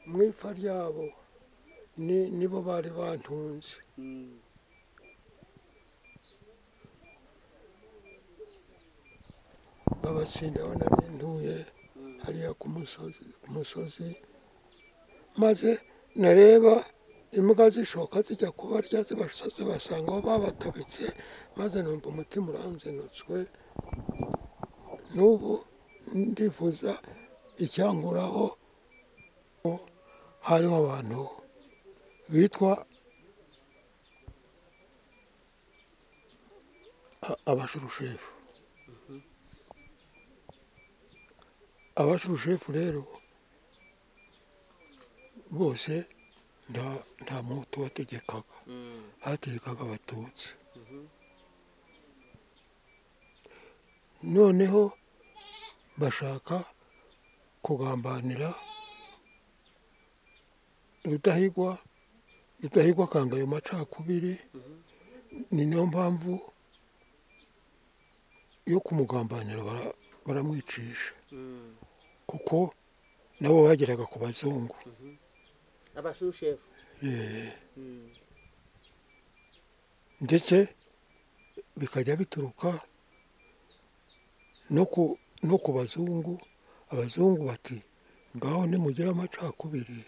mu ipfa ryabo ni- nibo bari bantunze Mm. babatsinda aho nari ntuye hariya ku musozi ku musozi maze nareba imbwa zishoka zijya kubarya zibasa- zibasanga aho babatabitse maze numva umutima uranzinutswe n'ubu ndifuza icyanguraho ko hariho abantu bitwa a- abashurushefu abashurushefu rero bose nta nta muhutu wategekaga Mm. hategekaga abatutsi Mhm. noneho bashaka kugambanira rudahigwa rudahigwa akanga ayo macakubiri ni nayo mpamvu yo kumugambanira bara- baramwicisha Mm. kuko nabo bageraga ku bazungu abashushefu Eh, Mm. ndetse bikajya bituruka no ku no ku bazungu abazungu bati ngaho nimugira amacakubiri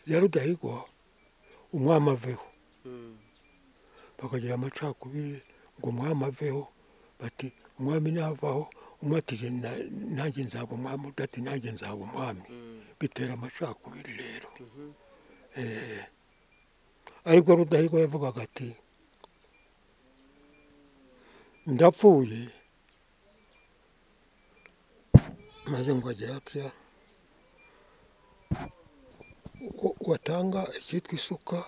ya rudahigwa umwami aveho Mm. bakagira amacakubiri ngo umwami aveho bati umwami navaho umwe ati "Jye na- nanjye nzaba umwami undi ati nanjye nzaba umwami Mm. bitera amacakubiri rero Mhm. Eh, ariko rudahigwa yavugaga ati ndapfuye maze ngo agira atya wa- watanga icyitwa isuka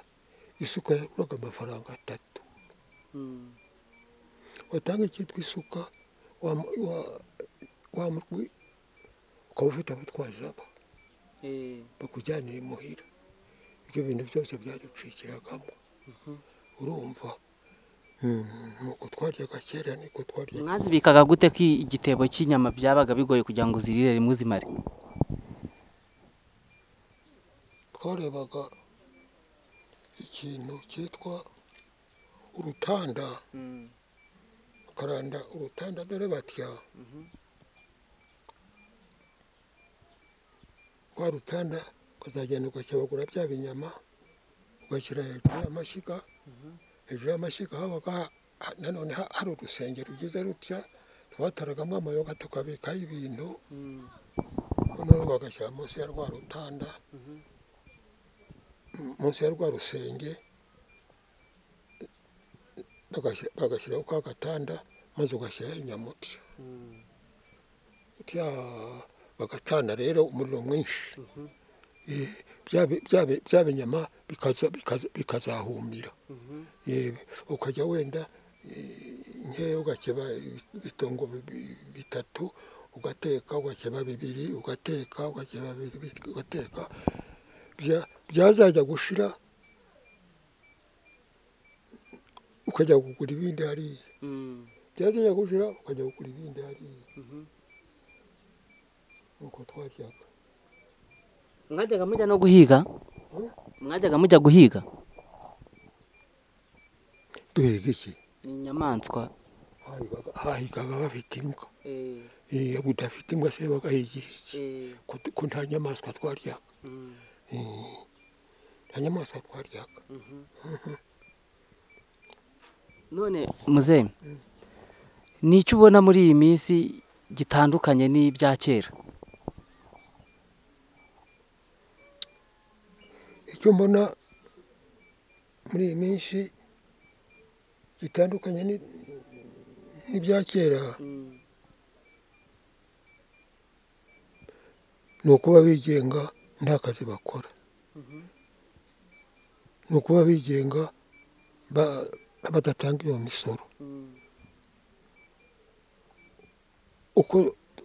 isuka yaguraga amafaranga atatu Mm. watanga icyitwa isuka wamu- wa- wamurwi ukaba ufite abatwazi aba Eh. bakujyanira imuhira ibyo bintu byose byaducikiragamo urumva nuko twaryaga kera niko twaryaga mwazibikaga gute ko igitebo cy'inyama byabaga bigoye kugira ngo zirire rimwe uzimare twarebaga ikintu cyitwa urutanda ukaranda urutanda dore batya rwa rutanda ukazagenda ugashyabagura bya binyama ugashyira hejuru y'amashyiga hejuru y'amashyiga habaga ha- ha- nanone ha- hari urusenge rugize rutya twataragamo amayoga tukabikaho ibintu noneho bagashyira munsi ya rwa rutanda mu- munsi ya rwa rusenge bagashyi- bagashyiraho ka gatanda maze ugashyiraho inyama utya utya bagacana rero umuriro mwinshi Eh, bya bi- bya bi- bya binyama bikaza- bikaza- bikazahumira Eh, ukajya wenda eh, nkeya ugakeba ibitongo bibi- bitatu ugateka ugakeba bibiri ugateka ugakeba bibiri ugateka bya- byazajya gushira ukajya kugura ibindi hariya byazajya gushira ukajya kugura ibindi hariya nuko twaryaga mwajyaga mujya no guhiga mwajyaga mujya guhiga duhiga iki ni inyamaswa Hahigaga- hahigaga bafite imbwa Eh, budafite imbwa se bagahigira iki ko ko nta nyamaswa twaryaga Eh, nta nyamaswa twaryaga none muzehe ni icyo ubona muri iyi minsi gitandukanye n'ibya kera icyo mbona muri iyi minsi gitandukanye ni- n'ibya kera ni ukuba bigenga nta kazi bakora ni ukuba bigenga ba- badatanga iyo misoro uko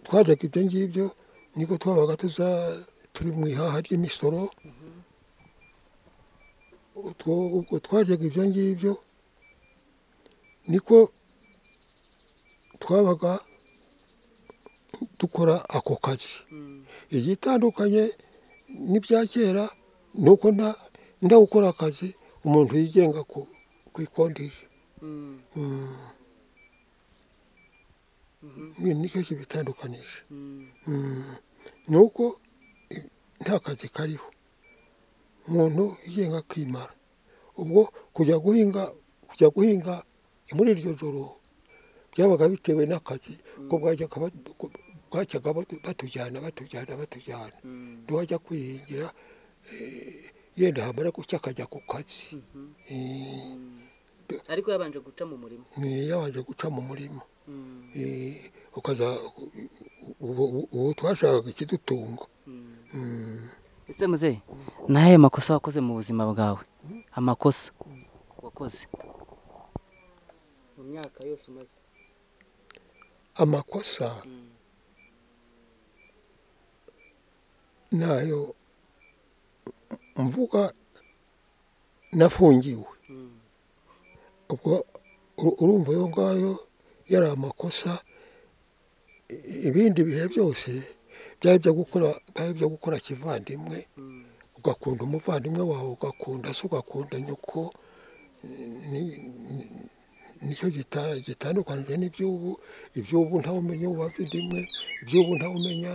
twajyaga ibyo ngibyo niko twabaga tuza turi mu ihaha ry'imisoro utwo ubwo twajyaga ibyo ngibyo niko twabaga dukora ako kazi igitandukanye n'ibya kera ni uko nta ndawukora akazi umuntu yigenga ku ku ikodesha ibintu nicyo kibitandukanije Mm. ni uko i- nta kazi kariho umuntu yigenga akimara ubwo kujya guhinga kujya guhinga muri iryo joro byabaga bitewe n'akazi ko bwajyaga ba- ko- bwajyaga batu- batujyana batujyana batujyana ntiwajya kwihingira eh, yenda hamara gucya akajya ku kazi Eh, ariko yabanje guca mu murima ni yabanje guca mu murima Mm, Eh, ukaza ubu ubu- ubu twashakaga ikidutunga mm. Mm. ese muzehe ni ayahe makosa wakoze mu buzima bwawe amakosa wakoze mu myaka yose umaze amakosa nayo mvuga nafungiwe ubwo uru- urumva ayo ngayo yari amakosa I- ibindi bihe byose byari ibyo gukora byari ibyo gukora kivandimwe ugakunda umuvandimwe wawe ugakunda se ugakunda nyoko Ni- ni- nicyo gita- gitandukanije n'iby'ubu iby'ubu ntawumenya uwavindimwe iby'ubu ntawumenya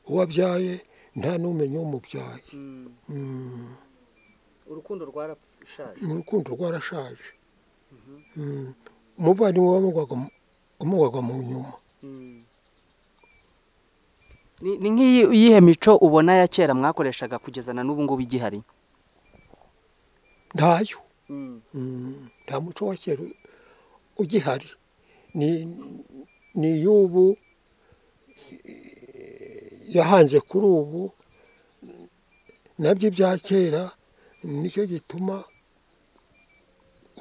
uwabyaye nta n'umenya umubyaye Mm. urukundo rwarashaje mu rukundo rwarashaje Mm. umuvandimwe wamugwaga mu- wamugwaga mu nyuma ni ni nk'iyihe mico ubona ya kera mwakoreshaga kugeza na n'ubu ngubu igihari ntayo Mm, nta muco wa kera u- ugihari ni ni iy'ubu eh, yahanze kuri ubu nabyo ibya kera nicyo gituma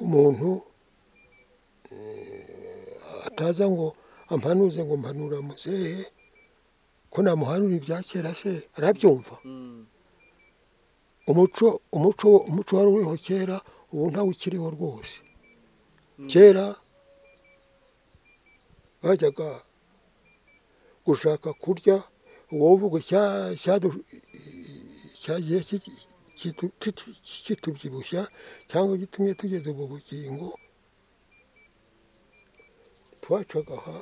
umuntu eh, ataza ngo ampanuze ngo mpanura muzehe ko namuhanura ibya kera se arabyumva umuco umuco umuco wari uriho kera ubu ntawe ukiriho rwose kera bajyaga gushaka kurya uwo uvuga icya- icyadu- cyagiye ki- kitu- kitu- kitubyibushya cyangwa gitumye tugeze ubu bugingo twacaga aha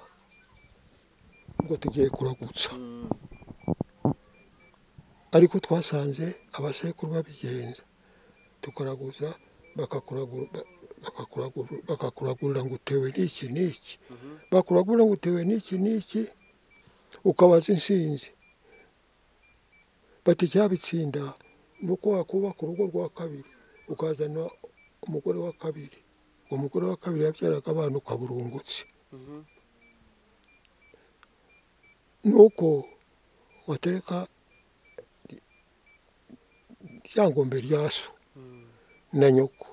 ngo tugiye kuragutsa ariko twasanze abasekuru babigenza tukaraguza bakakuragura ba- bakakuragura- bakakuragurira ngo utewe n'iki n'iki bakuragura ngo utewe n'iki n'iki ukabaza insinzi bati icyabitsinda ni uko wakubaka urugo rwa kabiri ukazana umugore wa kabiri uwo mugore wa kabiri yabyaraga abana ukaburungutse ni uko watereka ryangombe rya so na nyoko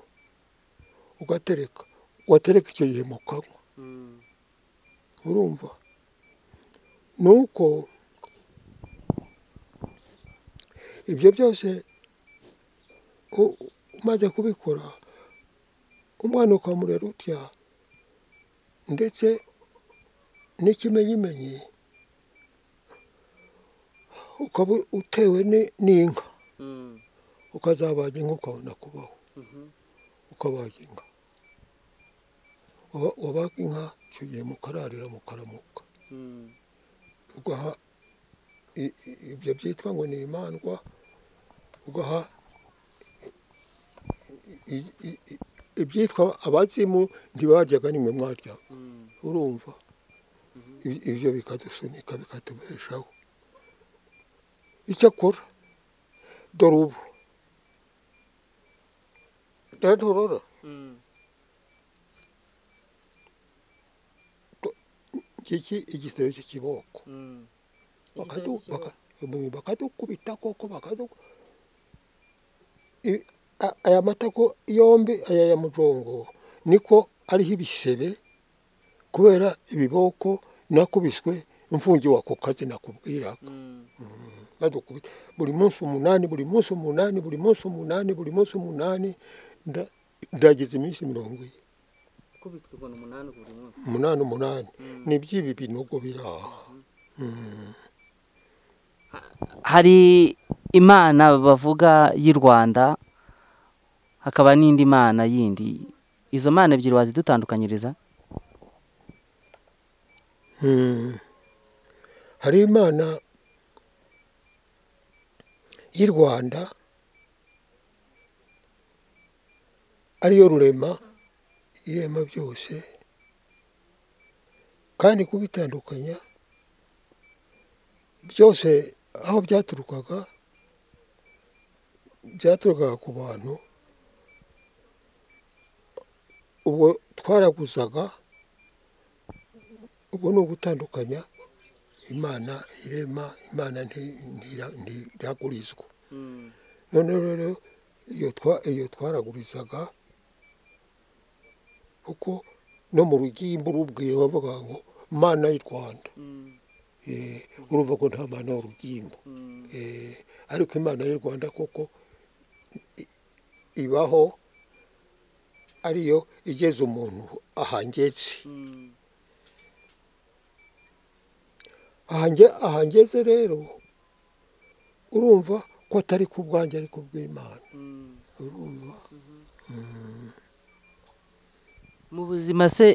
ugatereka watereka icyo gihe mu kanwa urumva ni uko ibyo byose u- umaze kubikora umwana ukamurera utya ndetse n'ikimenyimenyi ukaba utewe ni- n'inka ukazabaga inka ukabona kubaho ukabaga inka Waba- wabaga inka icyo gihe mukararira mukaramuka ugaha i- i- ibyo byitwa ngo ni imandwa ugaha i- i- i- ibyitwa abazimu ntibaryaga nimwe mwaryaga urumva Ibi- ibyo bikadusunika bikatubeshaho icyakora dore ubu nturora iki igisebe cy'ikiboko bakadu- baka- bakadukubita koko bakadu I- a- aya matako yombi aya ya mujongo niko ariho ibisebe kubera ibiboko nakubiswe mfungiwe ako kazi nakubwira badukubita buri munsi umunani buri munsi umunani buri munsi umunani buri munsi umunani nda- ndagize iminsi mirongo ine kubitwa ibona umunani buri munsi umunani umunani ni by'ibi binogo biri aha hari imana bavuga y'u rwanda hakaba n'indi mana yindi izo mana ebyiri wazidutandukanyiriza Mm. hari imana y'i rwanda ariyo rurema irema byose kandi kubitandukanya byose aho byaturukaga byaturukaga ku bantu ubwo twaraguzaga ubwo ni ugutandukanya imana irema imana nti- ntira- ntiragurizwa none rero iyo twa- iyo twaragurizaga kuko no mu rugimbu rubwira bavuga ngo mana y'u rwanda Eh, urumva ko nta mana y'urugimbu Eh, ariko imana y'u rwanda koko i- ibaho ariyo igeze umuntu ahangetse ahange ahangeze rero urumva ko atari ku bwanjye ariko bw'imana urumva mu buzima se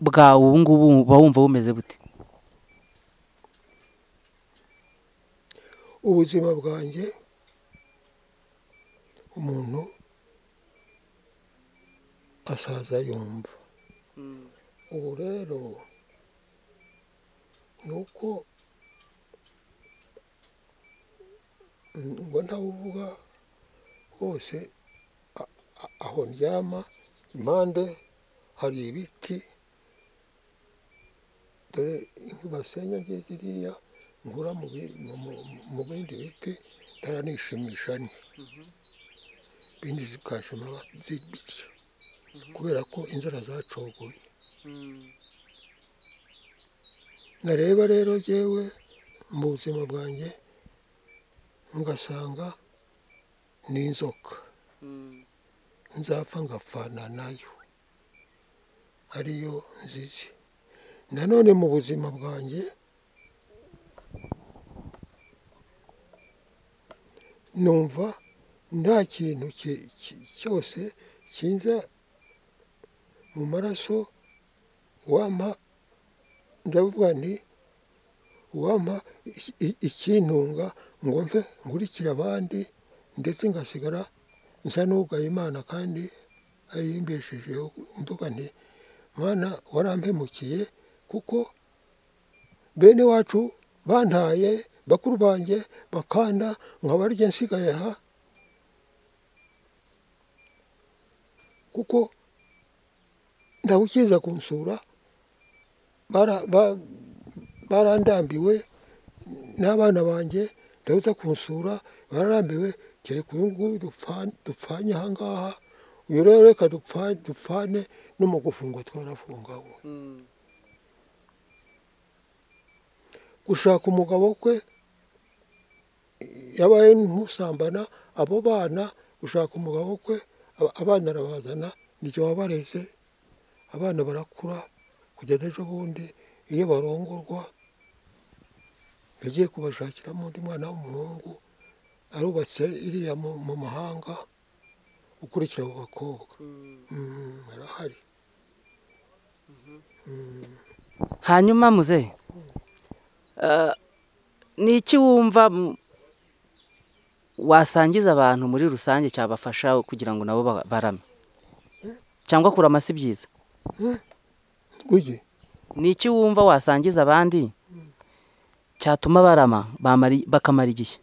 bwawe ubu ngubu uba wumva bumeze bute ubuzima bwanjye umuntu asaza yumva ubu rero ni uko Mm, ngo ntawuvuga hose a- a- aho ndyama impande hari ibiti dore inkwi basenya ngiye ziriya nkura mu bi- mu- mu- mu bindi biti ndaranishimisha ni bindi zikashima zibirya kubera ko inzara zacogoye nareba rero jyewe mu buzima bwanjye ngasanga ni inzoka nzapfa ngapfana nayo ariyo nzizi nanone mu buzima bwanjye numva nta kintu ki- ki- cyose kinza mu maraso wampa ndavuga nti wampa iki- i- ikintunga ngo mve nkurikire abandi ndetse ngasigara nsa n'ugaye imana kandi ariyo imbeshejeho mvuga nti mwana warampemukiye kuko bene wacu bantaye bakuru banjye bakanda nkabarya nsigaye aha kuko ndagukiza kunsura bara- ba- barandambiwe n'abana banjye ndabuza kunsura bararambiwe kereka uyu nguyu dupfa- dupfanye aha ngaha uyu rero reka dupfa- dupfane no mu gufungwa twarafunganywe gushaka umugabo kwe yabaye nk'usambana abo bana gushaka umugabo kwe aba- abana arabazana n'icyo wabareze abana barakura kugeza ejo bundi iyo barongorwa yagiye kubashakiramo undi mwana w'umuhungu arubatse iriya mu mu mahanga ukurikira abo bakobwa Mm, arahari hanyuma muze eh, ni iki wumva mm, wasangiza abantu muri rusange cyabafasha kugira ngo nabo ba- barame cyangwa kurama si byiza gujye ni iki wumva wasangiza abandi cyatuma barama bamara- bakamara igihe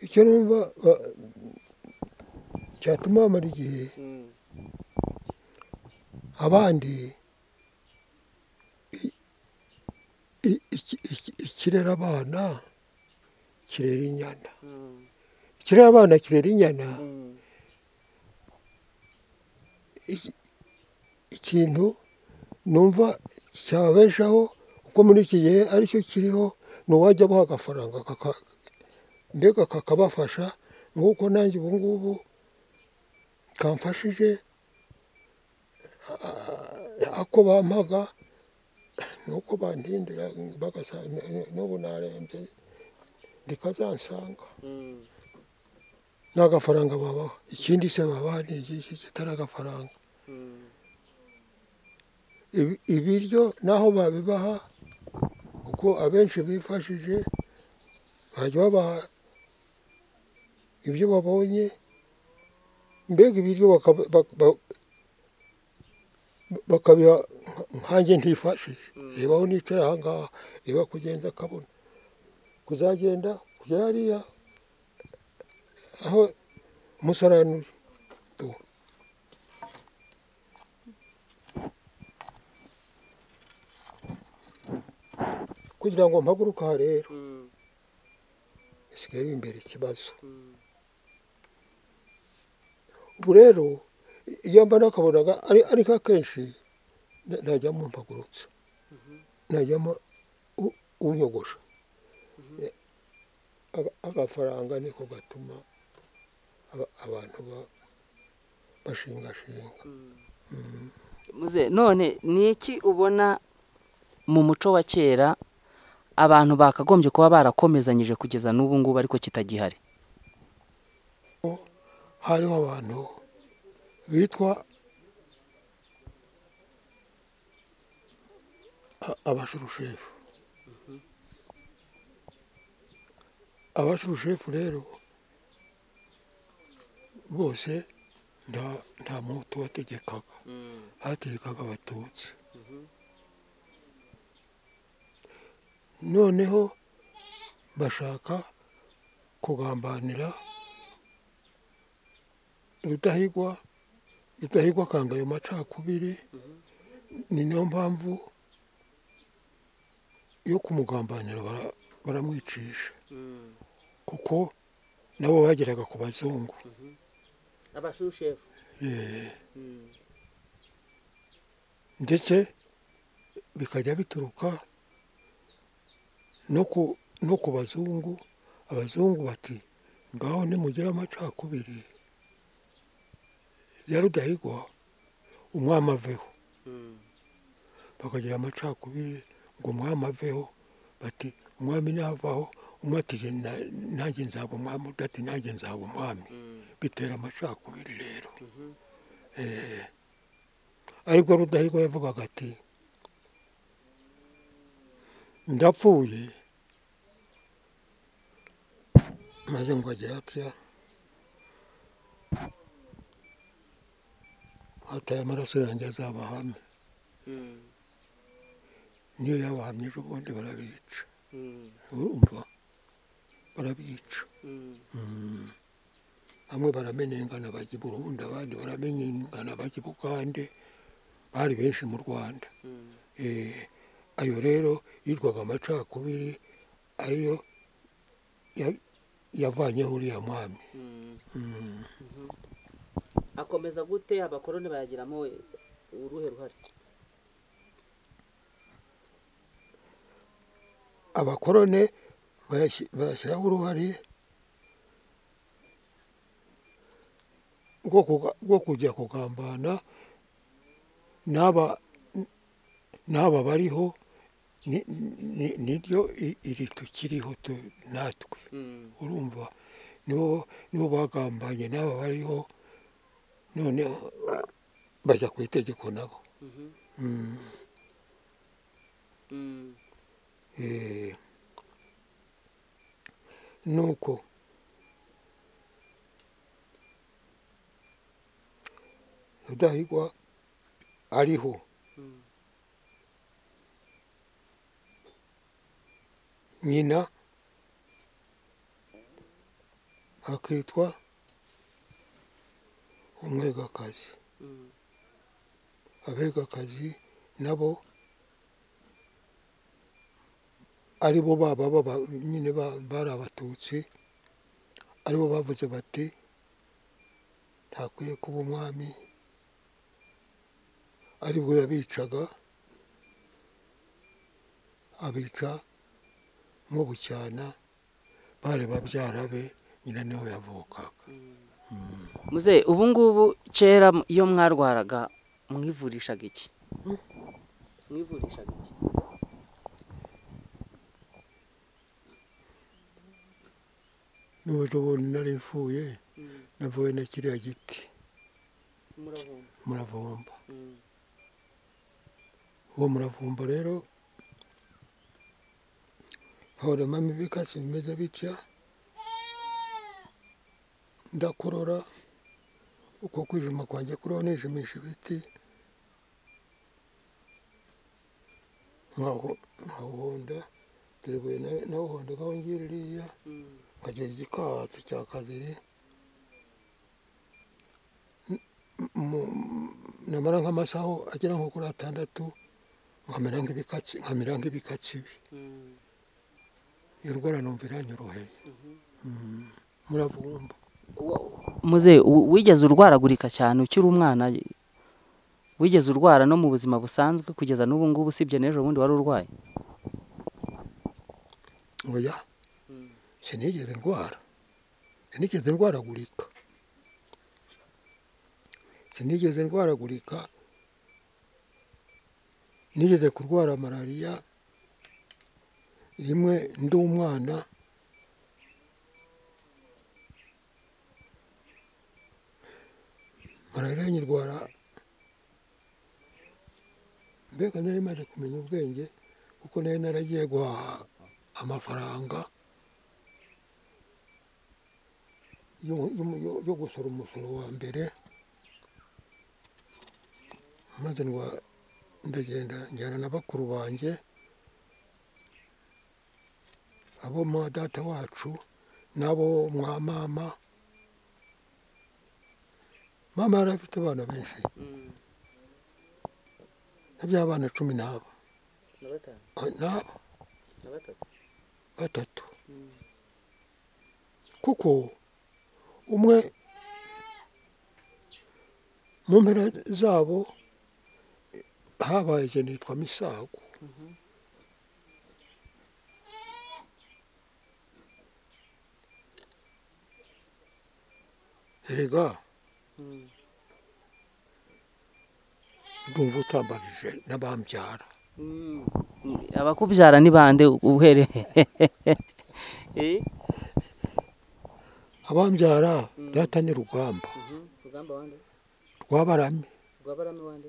icyo numva ba- cyatuma bamara igihe abandi i- i- iki- iki- ikirera abana kirera inyana ikirera abana kirera inyana iki- ikintu numva cyababeshaho kuko muri iki gihe aricyo kiriho ni uwajya abaha agafaranga kaka- mbega kakabafasha nk'uko nanjye ubu ngubu kamfashije a- a- ako bampaga nuko bantindira bagasa n'ubu narembye ndikazansanga nta gafaranga babaho ikindi se babaha ni iki kitari agafaranga Ibi- ibiryo naho babibaha kuko abenshi bifashije bajya babaha ibyo babonye mbega ibiryo bakaba- bak- ba- bakabiha nkanjye ntifashije rebaho nicara aha ngaha reba kugenza akabona kuzagenda kugera hariya aho umusarani uri Tuh. kugira ngo mpaguruke aha rero bisigaye imbere ikibazo ubu rero iyo mba nakabonaga ari ariko akenshi na- najyamo mpagurutse najyamo u- unyogosha Eh, aga- agafaranga niko gatuma aba- abantu ba- bashingashinga muze none ni iki ubona mu muco wa kera abantu bakagombye kuba barakomezanyije kugeza n'ubu ngubu ariko kitagihari hariho abantu bitwa a- abashurushefu abashurushefu rero bose nta nta muhutu wategekaga hategekaga abatutsi noneho bashaka kugambanira rudahigwa rudahigwa akanga ayo macakubiri ni niyo mpamvu yo kumugambanira bara- baramwicisha kuko nabo bageraga ku bazungu abashushefu Eh, ndetse bikajya bituruka no ku no ku bazungu abazungu bati ngaho nimugira amacakubiri ya rudahigwa umwami aveho bakagira amacakubiri ngo umwami aveho bati umwami navaho umwe ati "Jye na- nanjye nzaba umwami undi ati nanjye nzaba umwami bitera amacakubiri rero Eh, aribwo rudahigwa yavugaga ati ndapfuye maze ngo agira atya hataye amaraso yanjye azabahame niyo yabahamye ejo bundi barabica urumva barabica bamwe baramenengana bajya i burundi abandi baramenengana bajya i bugande bari benshi mu rwanda Eh, ayo rero yitwaga amacakubiri ariyo ya- yavanyeho uriya mwami akomeza gute abakoroni bayagiramo uruhe ruhare abakorone bayashyi- bayashyiraho uruhare rwo kuga- rwo kujya kugambana n'aba n'aba bariho ni- ni- niryo i- iri tukiriho tu- natwe urumva nibo nibo bagambanye n'aba bariho noneho bajya ku itegeko nabo Mm. Eh, nuko rudahigwa ariho nyina akitwa umwegakazi abegakazi nabo ari bo baba baba- nyine ba- bari abatutsi ari bo bavuze bati ntakwiye kuba umwami ari bwo yabicaga abica nko bucyana bari babyara be nyina niho yavukaga muze ubu ngubu kera iyo mwarwaraga mwivurishaga iki mwivurishaga iki n'uburyo bundi narimvuye navuye na kiriya giti umuravumba muravumba uwo muravumba rero horemamo ibikatsi bimeze bitya ndakurora uko kwijima kwanjye kurora nijimisha ibiti nkaho nkawuhonda dore buye na- nawuhondaga aho ngiye ririya nkagira igikatsi cya kaziri N- mu- namara nk'amasaho agera nko kuri atandatu nkamera nk'ibikatsi nkamera nk'ibikatsi bi iyo ndwara numva iranyoroheye Mm. muravumba muze u- wigeze urwaragurika cyane ukiri umwana wigeze urwara no mu buzima busanzwe kugeza n'ubu ngubu usibye n'ejo bundi wari urwaye oya sinigeze ndwara sinigeze ndwaragurika sinigeze ndwaragurika nigeze kurwara malariya rimwe ndi umwana malariya nyirwara mbega nari maze kumenya ubwenge kuko nari naragiye guhaha amafaranga yo- yo- yo- yo gusora umusoro wa mbere maze ndwa- ndagenda njyana na bakuru banjye abo mwa data wacu n'abo mwa mama mama yari afite abana benshi by'abana cumi n'aba Ah, n'aba batatu kuko umwe mu mpera zabo habaye ikintu yitwa misago erega ndumva utambagije n'abambyara abakubyara ni bande uhereye Eh? abambyara data ni rugamba Mhm. Rugamba wande? rwabarami Rwabarame wande?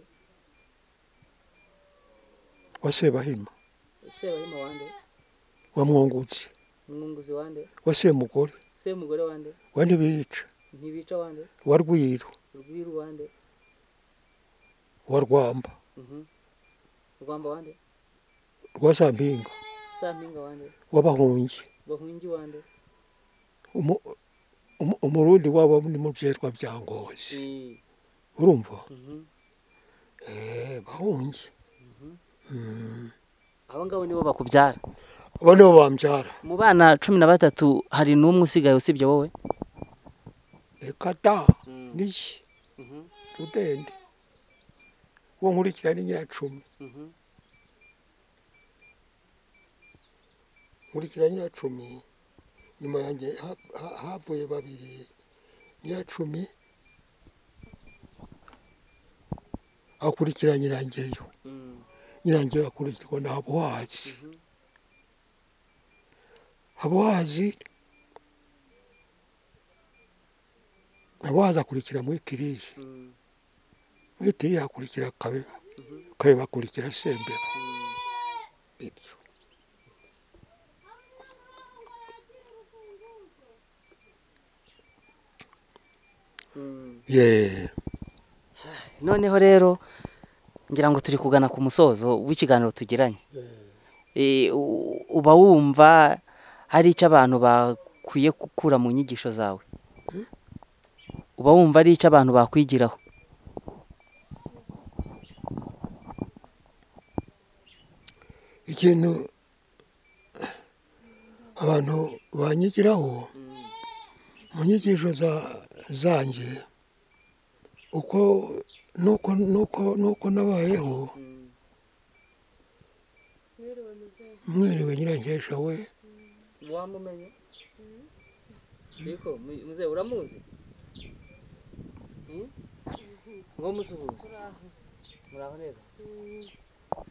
wa sebahima Sebahima wande? wa mwungutse Mwunguzi wande? wa semugore Semugore wande? wa ntibiyica Ntibica wande? wa rwiru Rwiru wande? wa rwamba Mhm. Rwamba wande? rwa sampinga Sampinga wande? w'abahungi Bahungi wande? Umu- umu- umurundi wabo ni mu byitwa bya ngozi Eh. urumva Mhm. Eh, bahungi Mm. Abo ngabo nibo bakubyara. abo nibo bambyara Mu bana cumi na batatu hari n'umwe usigaye usibye wowe? reka da Mm. n'iki Mhm. rudende uwo nkurikira ni nyiracumi Mhm. nkurikira nyiracumi nyuma yanjye ha- ha- havuye babiri nyiracumi akurikira nyirangeyo Mm. nyirangeyo akurikirwa na habuhazi habuhazi habuhazi akurikira muri tiriye Mm. muri tiriye hakurikira kabeba kabeba akurikira sembeba bityo Mm. yeee noneho rero ngira ngo turi kugana ku musozo w'ikiganiro tugiranye Eh, u- uba wumva hari icyo abantu bakwiye gukura mu nyigisho zawe uba wumva ari icyo abantu bakwigiraho ikintu abantu banyigiraho mu nyigisho za- zanjye uko nuko nuko nuko nabayeho mwiriwe nyirangesha we wamumenye ariko muze uramuzi ngo musuhuze muraho neza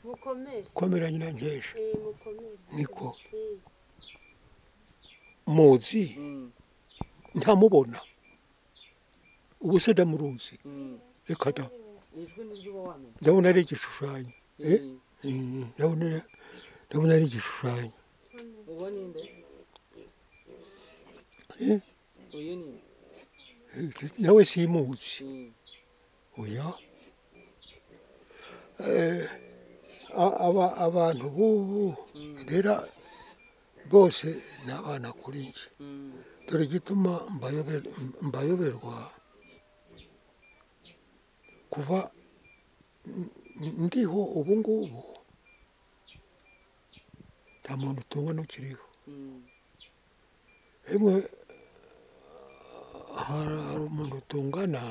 mukomere komera nyirangesha eh mukomere niko eh muzi ntamubona ubu se ndamuruzi reka da ndabona ari igishushanyo Eh? Mm, ndabona ndabona ari igishushanyo Eh, eh, nawe simuzi oya Eh, a- aba- abantu b'ubu rero bose ni abana kuri njye dore igituma mbayobe- mbayoberwa kuva n- n- ndiho ubu ngubu nta muntu utunga n'ukiriho hemwe hari hari umuntu tungana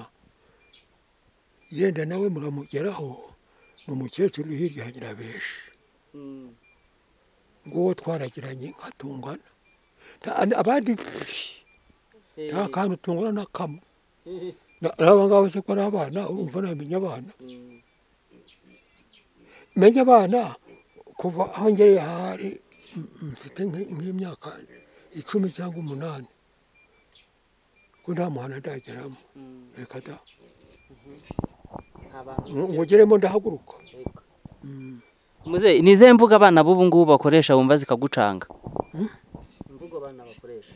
yenda nawe muramugeraho ni umukecuru uri hirya ya nyirabeshi nguwo twaragiranye nka tungana Nta- abandi nta kantu tungana na kamwe Na- n'aba ngaba se ko ari abana urumva namenya abana menya abana kuva aho ngereye ahari m- mfite nk'i- nk'imyaka icumi cyangwa umunani ko nta muhanda ndageramo reka da ngugeremo ndahaguruka muzehe ni izihe mbuga abana b'ubu ngubu bakoresha wumva zikagucanga Hmm? imvugo abana bakoresha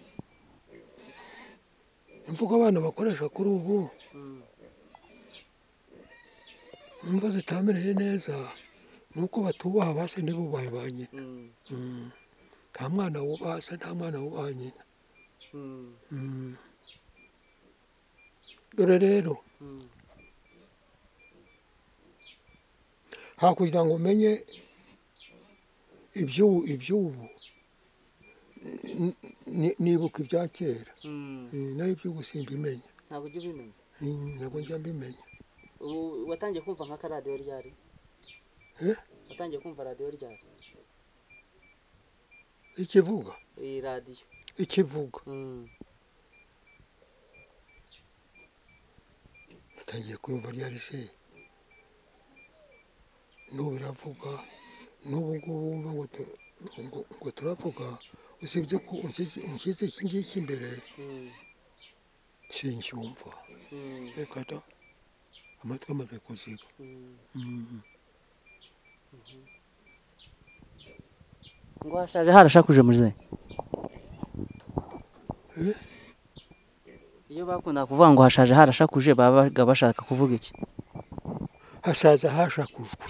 imvugo abana bakoresha kuri ubu imva zitamereye neza ni uko batubaha ba se ntibubahe ba nyina Mm. nta mwana wubaha se nta mwana wubaha nyina Mm. dore rero hakugira ngo umenye iby'ubu iby'ubu n- n- nibuka ibya kera Mm, naho iby'ubu simbimenya ntabwo ujya ubimenya Mm, ntabwo njya mbimenya Ubu watangiye kumva nka karadiyo ryari Eh? watangiye kumva radiyo ryari ikivuga iyi radiyo ikivuga Mm. utangiye kumva ryari se n'ubu biravuga n'ubu ngubu wumva ngo tu- ngo- ngo turavuga usibye ko unshyize unshyize iki ngiki imbere Mm. sincyumva Mm. reka da amatwi amaze kuziba Mm. Mm. ngo hashaje harashakuje muzehe Eh? iyo bakunda kuvuga ngo hashaje harashakuje babaga bashaka kuvuga iki hasaza hashakujwe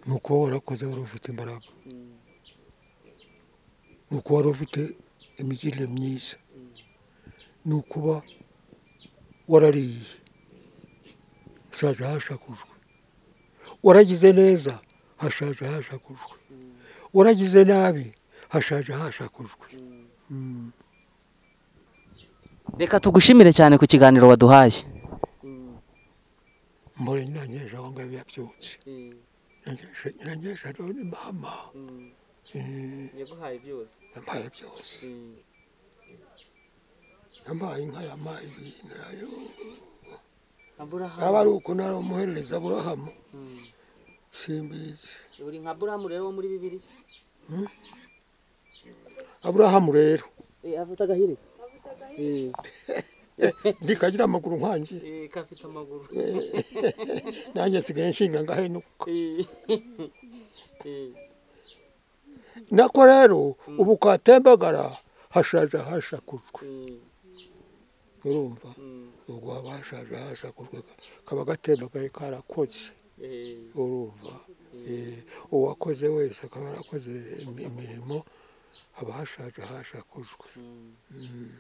ni uko warakoze wari ufite imbaraga ni uko wari ufite imigirire myiza ni ukuba warariye hashaje hashakujwe waragize neza hashaje hashakujwe waragize nabi hashaje hashakujwe Mm. reka tugushimire cyane ku kiganiro waduhaye mbore nyirangesha aho ngaho yabyutse Nyirangesha- nyirangesha rero ni mama Eh, yaguhaye byose yampaye byose yampaye inka yampaye ihene yayo yaba ari uko nari umuherereza burahama simbizi uri nka burahamu rero wo muri bibiri aburahamu rero afite agahirika ndikagira amaguru nkangiye kafite amaguru nanjye nsigaye nshinga ngahenuka nako rero ubu kwatembagara hashaje hashakujwe urumva ubwo haba hashaje hashakujwe kaba gatembagaye karakoze urumva Eh, uwakoze wese akaba yarakoze imi- imirimo haba hashaje hashakujwe Mm.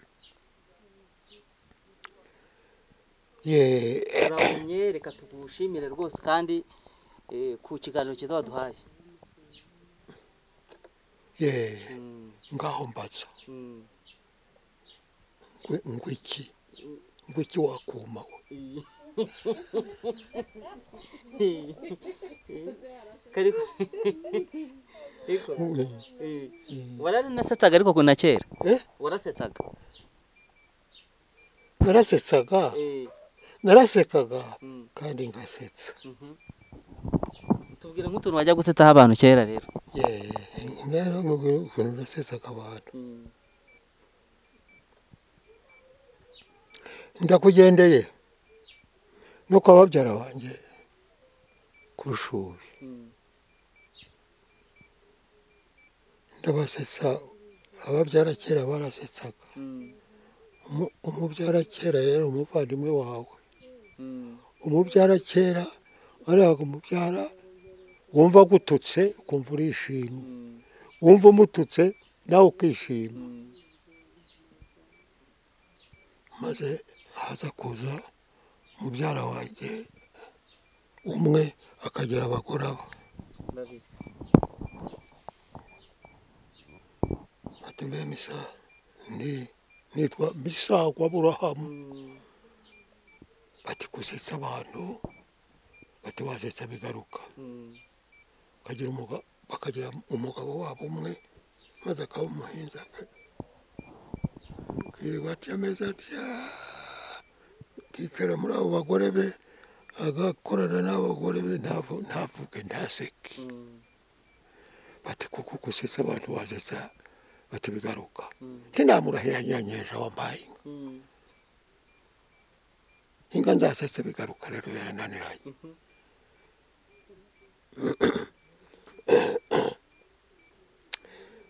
Yeah. turabonye reka tugushimire rwose kandi eh, ku kiganiro cyiza waduhaye Yeah. Mm, ngaho mbaza mm, ngwi- ngwiki ngwiki wakuma we eh. Kari- Ego, Mm. eh. Mm. waranasetsaga ariko kuna kera Eh? warasetsaga narasetsaga Eh, narasekaga mm, kandi ngasetsa mhm. tubwire nk'utuntu wajya gusetsaho abantu kera rero Yeah, mwera ukuntu nasesaga abantu ndakugendeye no kwa babyara banjye ku rushuri ndabasetsa ababyara kera barasetsaga Umu- umubyara kera yari umuvandimwe wawe umubyara kera wariyaga umubyara wumva agututse ukumva urishimye wumva umututse nawe ukishima maze haza kuza mubyara wanjye umwe akagira abagore aba babiri ati mbe misa ni nitwa misagwa burahamu bati gusetsa abantu bati wasetsa bigaruka akagira umuga- bakagira umugabo wabo umwe maze akaba umuhinzi aka- akirirwa atya ameze atya akicara muri abo bagore be agakorana n'abagore be ntavu- ntavuge ntaseke bati kuko gusetsa abantu wasetsa bati bigaruka ntinamurahira nyiranyesha wambaye inka inka nzasetse bigaruka rero yarananiranye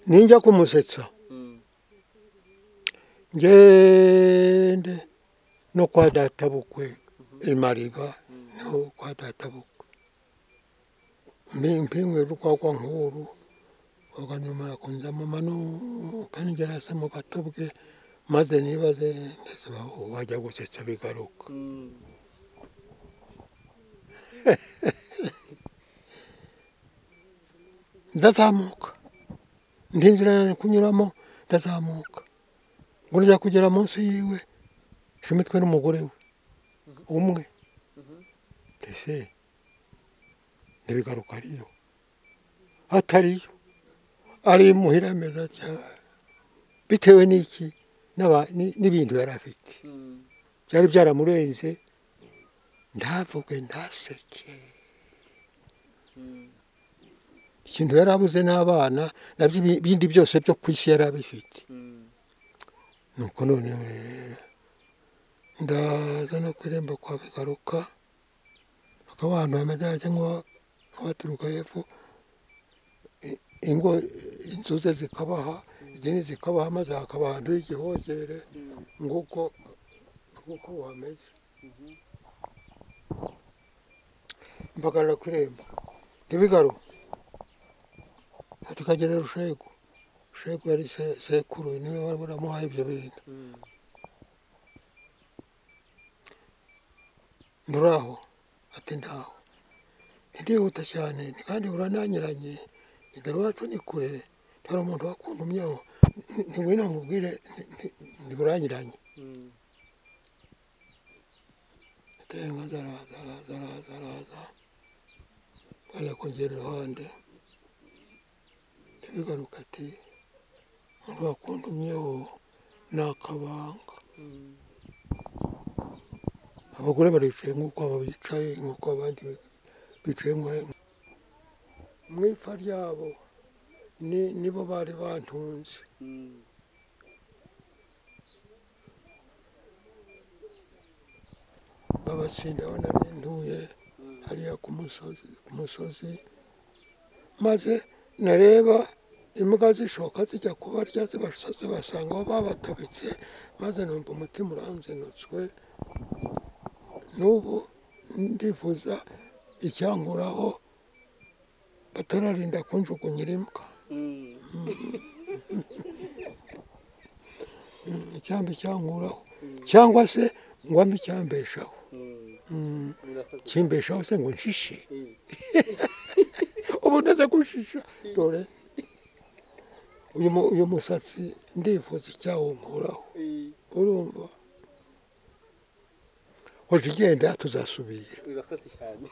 ninjya kumusetsa ngende no kwa databukwe imariba no kwa databukwe mpinkwe rwagwa nkuru rwagwa nyuma rakunja mama nukanigera se mu gato bwe maze nibaze ndetse wajya gusetsa bigaruka ndazamuka ndi inzira nari kunyuramo ndazamuka ngo njya kugera munsi yiwe shumitwe n'umugore we umwe mbese ntibigaruka ariyo atariyo ari imuhira ameze atya bitewe n'iki n'aba- ni- n'ibintu yari afite byari byaramurenze ntavuge ntaseke ikintu yari abuze n'abana nabyo ibi- ibindi byose byo ku isi yari abifite nuko noneho rero ndaza no kuremba kwa bigaruka hakaba ahantu hameze nk'aho nk'abaturuka hepfo i- ingo inzu ze zikabaha izindi zikabaha maze hakaba ahantu h'igihogere nguko nguko uhameze mbagarara ku irembo ntibigaru tukagera rushegu rushegu yari se- sekuru niwe wari waramuhaye ibyo bintu nduraho ati ntaho ndihuta cyane nti kandi burananyuranye igare wacu ni kure hari umuntu wakundumyeho ntiwina nkubwire nti- nti- ntiburanyuranye atenga zaraza araza araza araza ajya kongera iruhande ntibigaruka ati umuntu wakundumyeho ni akabanga abagore baricaye nk'uko aba bicaye nk'uko abandi bicaye nk'aho mu ipfa ryabo ni nibo bari bantunze babatsinda aho nari ntuye hariya ku musozi ku musozi maze nareba imbwa zishoka zijya kubarya zibasa zibasanga aho babatabitse maze numva umutima uranzenutswe n'ubu ndifuza icyanguraho batararinda kunjugunyira imbwa Mm, icyamba icyanguraho cyangwa se ngo ambe icyambeshaho Mm, kimbeshaho se ngo nshishe ubu ndaza gushisha dore uyu mu- uyu musatsi ndifuza icyawunkuraho urumva hoje igenda tuzasubira urakoze cyane